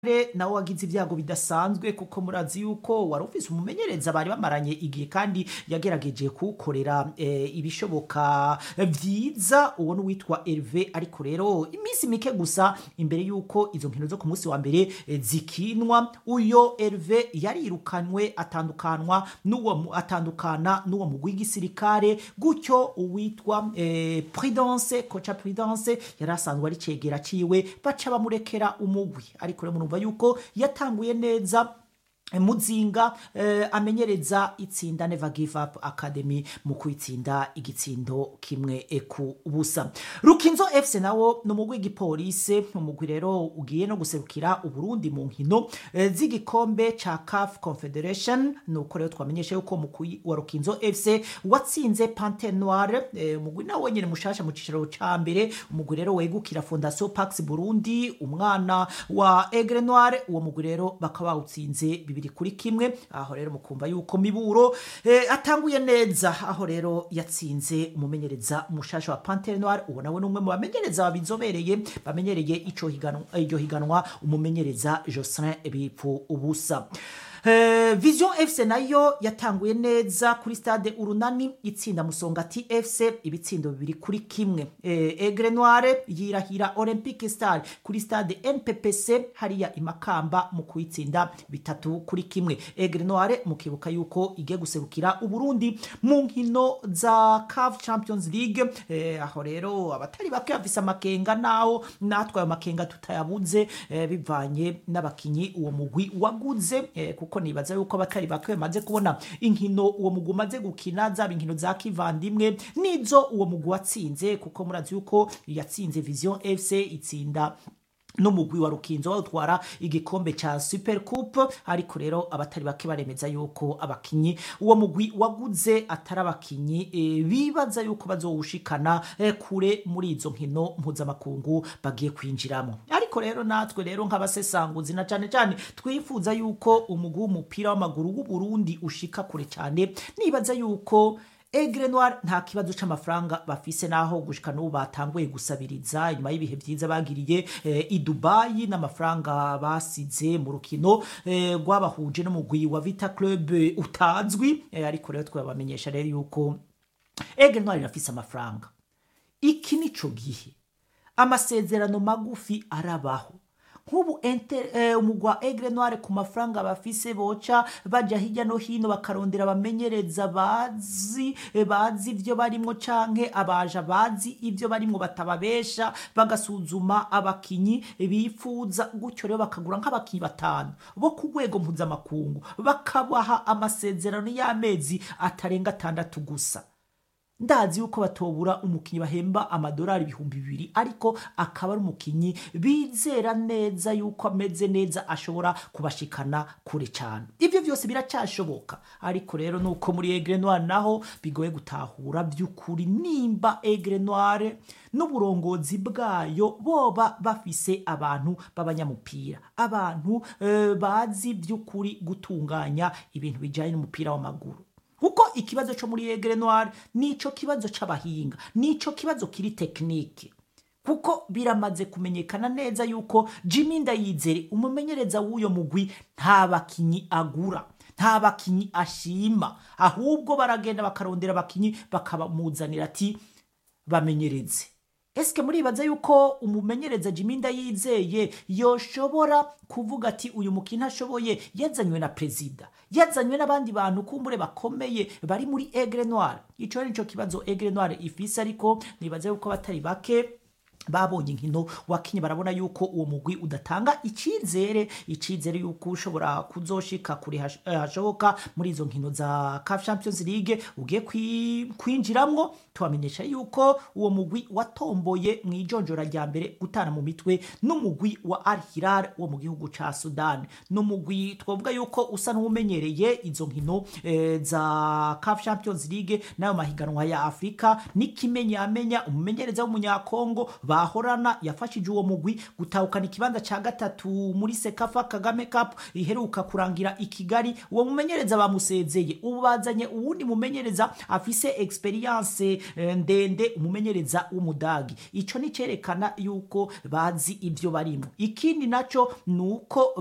nawe wagize ibyago bidasanzwe kuko murazi yuko wari ufise umumenyereza bari bamaranye igihe kandi yagerageje kuwukorera eh, ibishoboka vyiza uwo n'uwitwa Herve ariko rero iminsi mike gusa imbere yuko izo nkino zo ku munsi wa mbere eh, zikinwa uyo Herve yarirukanwe atandukanwa n'uwo mu- atandukana n'uwo mugwi w'igisirikare gutyo uwitwa eh, Prudence koca Prudence yari asanzwe ari cegera ciwe baca bamurekera umugwi ariko rero murumva yuko yatanguye neza muzinga eh, amenyereza itsinda Never Give Up Academy mu kwitsinda igitsindo kimwe eh, ku busa Rukinzo FC nawo ni umugwi w'igipolisi umugwi rero ugiye no guserukira Uburundi mu nkino eh, z'igikombe ca CAF Confederation nuko rero twamenyesha yuko umugwi wa Rukinzo FC watsinze Panthère Noire eh, umugwi nawe nyene mushasha mu cicaro ca mbere umugwi rero wegukira Fondation Pax Burundi umwana wa Aigle Noire uwo mugwi rero bakaba bawutsinze bibiri kuri kimwe aho rero mukumva yuko miburo eh, atanguye neza aho rero yatsinze umumenyereza mushasha wa Panthère Noire uwo nawe n'umwe mu bamenyereza babizobereye bamenyereye ico higanwa iryo higanwa umumenyereza Jocelyn Bipfu ubusa Eh, Vision FC nayo yatanguye neza kuri stade Urunani itsinda Musongati FC ibitsindo bibiri kuri kimwe. Eh, Aigle Noire yirahira Olympique Star kuri stade NPPC hariya imakamba mu kuyitsinda bitatu kuri kimwe. Aigle Noire mukibuka yuko igiye guserukira Uburundi mu nkino za CAF Champions League eh, aho rero abatari bake bafise amakenga naho natwe ayo makenga tutayabuze eh, bivanye n'abakinyi uwo mugwi waguze eh, kuko nibaza yuko abatari bake bamaze kubona inkino uwo mugwi umaze gukina zaba inkino za kivandimwe nizo uwo mugwi watsinze kuko murazi yuko yatsinze Vision FC itsinda n'umugwi wa rukinzo bawutwara igikombe ca super coupe ariko rero abatari bake baremeza yuko abakinyi uwo mugwi waguze atari abakinyi e, bibaza yuko bazowushikana e, kure muri izo nkino mpuzamakungu bagiye kwinjiramo ariko rero natwe rero nk'abasesanguzi na cane cane twifuza yuko umugwi w'umupira w'amaguru w'uburundi ushika kure cane nibaza yuko Aigle Noire nta kibazo c'amafaranga bafise naho gushika n'ubu batanguye gusabiriza inyuma y'ibihe vyiza bagiriye eh, i Dubai n'amafaranga basize mu rukino eh, rwabahuje n'umugwi wa Vita Club eh, utazwi eh, ariko rero twabamenyesha rero yuko Aigle Noire irafise amafaranga iki nico gihe amasezerano magufi arabaho nk'ubu ente- eh, umugwi wa Aigle Noire ku mafaranga bafise boca baja hirya no hino bakarondera abamenyereza bazi eh, bazi ivyo barimwo canke abaja bazi ivyo barimwo batababesha bagasuzuma abakinyi bifuza gutyo rero bakagura nk'abakinyi batanu bo ku rwego mpuzamakungu bakabaha amasezerano y'amezi atarenga atandatu gusa ndazi yuko batobura umukinyi bahemba amadolari ibihumbi bibiri ariko akaba ari umukinyi bizera neza yuko ameze neza ashobora kubashikana kure cyane ivyo vyose biracashoboka ariko rero nuko muri Aigle Noire naho bigoye gutahura by'ukuri nimba Aigle Noire n'uburongozi bwayo boba bafise abantu b'abanyamupira abantu eh, bazi by'ukuri gutunganya ibintu bijanye n'umupira w'amaguru kuko ikibazo cyo muri Aigle Noire nico kibazo c'abahinga nico kibazo kiri tekinike kuko biramaze kumenyekana neza yuko Jimmy Ndayizere umumenyereza w'uyo mugwi nta bakinyi agura nta bakinyi ashima ahubwo baragenda bakarondera abakinyi bakabamuzanira ati bamenyereze Eske muribaza yuko umumenyereza Jimmy Ndayizeye yoshobora kuvuga ati uyu mukino ashoboye yazanywe na prezida yazanywe n'abandi bantu kumbure bakomeye bari muri Aigle Noire ico nico kibazo Aigle Noire ifise ariko nibaza yuko batari bake babonye inkino wakinye barabona yuko uwo mugwi udatanga icizere icizere yuko ushobora kuzoshika kure hash- eh, hashoboka muri izo nkino za CAF Champions League ugiye kwi- kwinjiramwo tubamenyesha yuko uwo mugwi watomboye mu ijonjora rya mbere gutana mu mitwe n'umugwi wa Al Hilal wo mu gihugu ca Sudan n'umugwi twavuga yuko usa n'umenyereye izo nkino eh, za CAF Champions League n'ayo mahiganwa ya Afrika n'ikimenyamenya umumenyereza w'umunyakongo bahorana yafashije uwo mugwi gutahukana ikibanza ca gatatu muri sekafa kagame cup iheruka kurangira i kigali uwo mumenyereza bamusezeye ubu bazanye uwundi mumenyereza afise experience eh, ndende umumenyereza w'umudagi ico ni cerekana yuko bazi ivyo barimo ikindi naco nuko